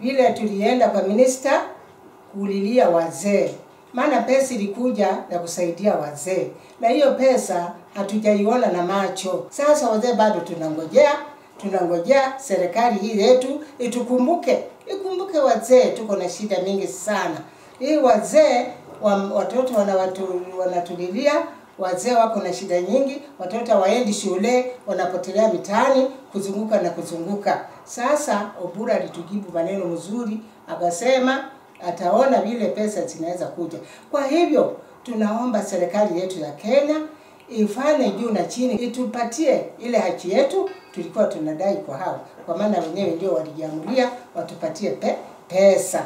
vile tulienda kwa minista kulilia wazee, maana pesa ilikuja ya kusaidia wazee, na hiyo pesa hatujaiona na macho. Sasa wazee bado tunangojea, tunangojea serikali hii yetu itukumbuke, ikumbuke wazee, tuko na shida mingi sana. Hii wazee wa, watoto wanawatu, wanatulilia wazee wako na shida nyingi, watoto waendi shule, wanapotelea mitaani kuzunguka na kuzunguka. Sasa Obura alitujibu maneno mzuri, akasema ataona vile pesa zinaweza kuja. Kwa hivyo tunaomba serikali yetu ya Kenya ifanye juu na chini, itupatie ile haki yetu tulikuwa tunadai kwa hao, kwa maana wenyewe ndio walijiamulia watupatie pe, pesa.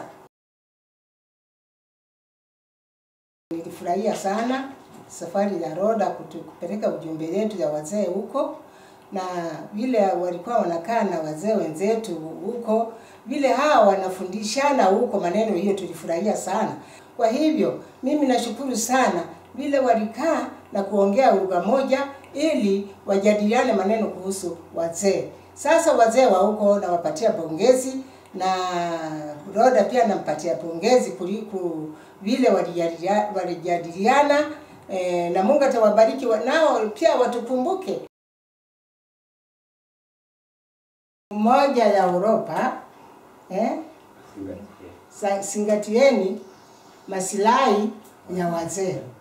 Nilifurahia sana safari ya Roda kutu- kupeleka ujumbe wetu ya wazee huko, na vile walikuwa wanakaa na wazee wenzetu huko, vile hawa wanafundishana huko maneno, hiyo tulifurahia sana. Kwa hivyo mimi nashukuru sana vile walikaa na kuongea lugha moja ili wajadiliane maneno kuhusu wazee. Sasa wazee wa huko nawapatia pongezi na Roda pia nampatia pongezi kuliko vile walijadia- walijadiliana eh, na Mungu atawabariki wa- nao pia watukumbuke. Moja ya Uropa eh, sa- zingatieni masilahi ya wazee.